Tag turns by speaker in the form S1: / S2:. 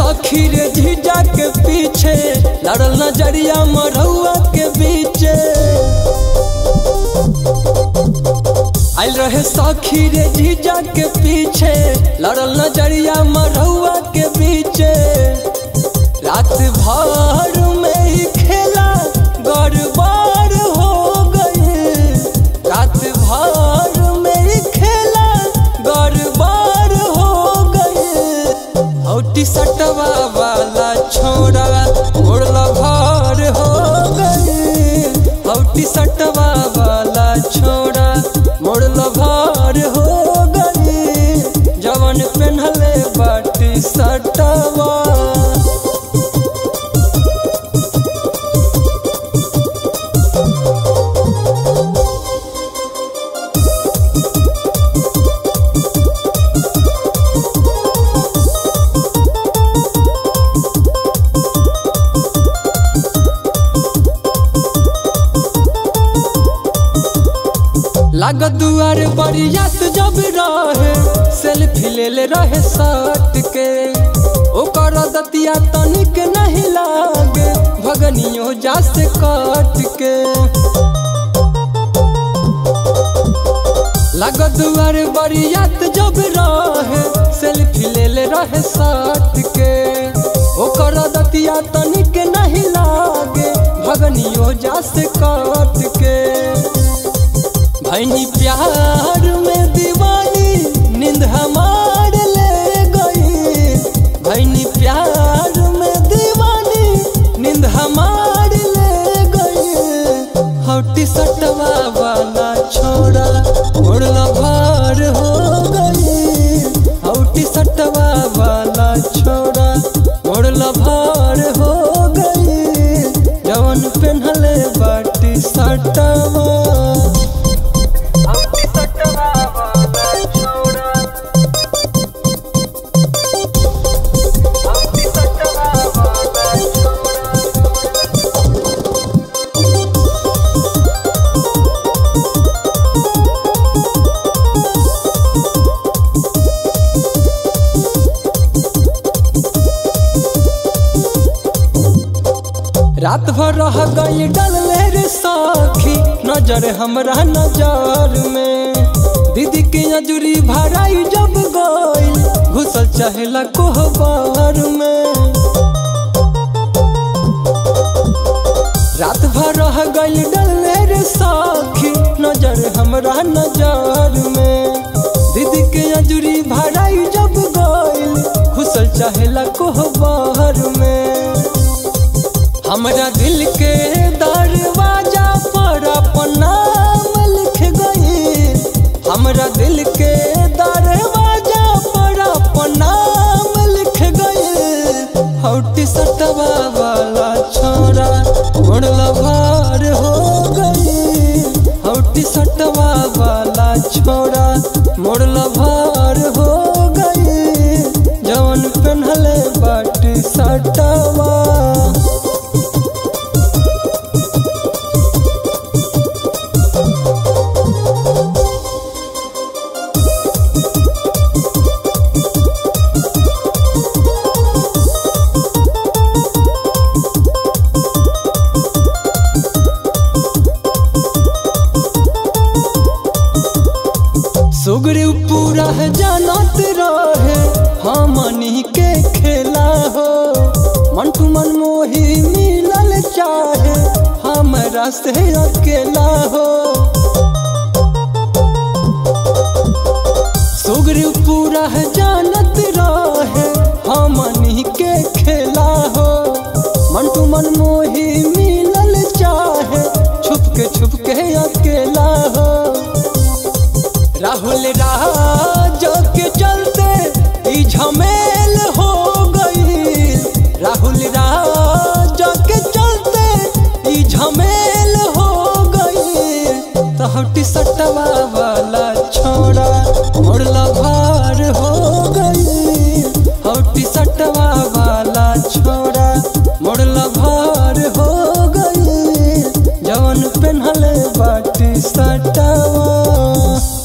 S1: सखी रे जीजा के पीछे लड़ल नजरिया मरहुआ के बीचे आइल रहे सखी रे जीजा के पीछे लड़ल नजरिया मरहुआ के बीचे रात भर में ही खेला गड़बड़ हो गई रात भर में ही खेला गड़बड़ हो गई हौटी सटवा वाला छोड़ा उड़ला भर हो गई हौटी सटवा वाला छोड़ा मोड़ला भर हो गई जवन पेन्हले बाटी सटवा लागत दुआर बरियात जब रहे सेल्फी ले ले रहे सट के ओकर दतिया तनिक नहीं लागे भगनियो जा से कट के लागत दुआर बरियात जब रहे सेल्फी ले ले रहे सट के ओकर दतिया तनिक नहीं लागे भगनियो जा से कट के भैनी प्यार में दीवानी नींद हमार ले गई भैनी प्यार में दीवानी नींद हमार ले गई हौटी सटवा वाला छोड़ा उड़ला भार हो गई हौटी सटवा वाला छोड़ा उड़ला भार हो गई जवन पेन्हले बाटी सटवा हौटी सटवा वाला छोड़ा हौटी सटवा वाला छोड़ा रात भर रह गई डलले रे सखी नजर हमरा नजर में दीदी के अजूरी भराई जब गई घुसल चहला कोहबर में रात भर रह गई डलले रे सखी नजर हमरा नजर में दीदी के अजूरी भराई जब गई घुसल चहला कोहबर में हमरा दिल के दरवाजा पर अपन नाम लिख गई हमरा दिल के दरवाजा पर अपन नाम लिख गई हौटी सटवा वाला छोरा उड़ला भार हो गई हौटी सटवा वाला छोरा मोड़ला भार हो गई जवन पेन्हले बाटी सटवा सुगरी पूरा है जानत रहे हमनी के खेला हो मन टू मन मोही मिलल चाहे हमरा से अकेला हो सुगरी पूरा है जानत रहे हमनी के खेला हो मन टू मन मोही मिलल चाहे छुप के छुप के अकेला हो राहुल राज के चलते ई झमेल हो गई राहुल राज के चलते ई झमेल हो गई तहटी सटवा वाला छोड़ा मोड़ला भार हो गई हौटी सटवा वाला छोड़ा मोड़ला भार हो गई जवन पेन्हले बाटी सटवा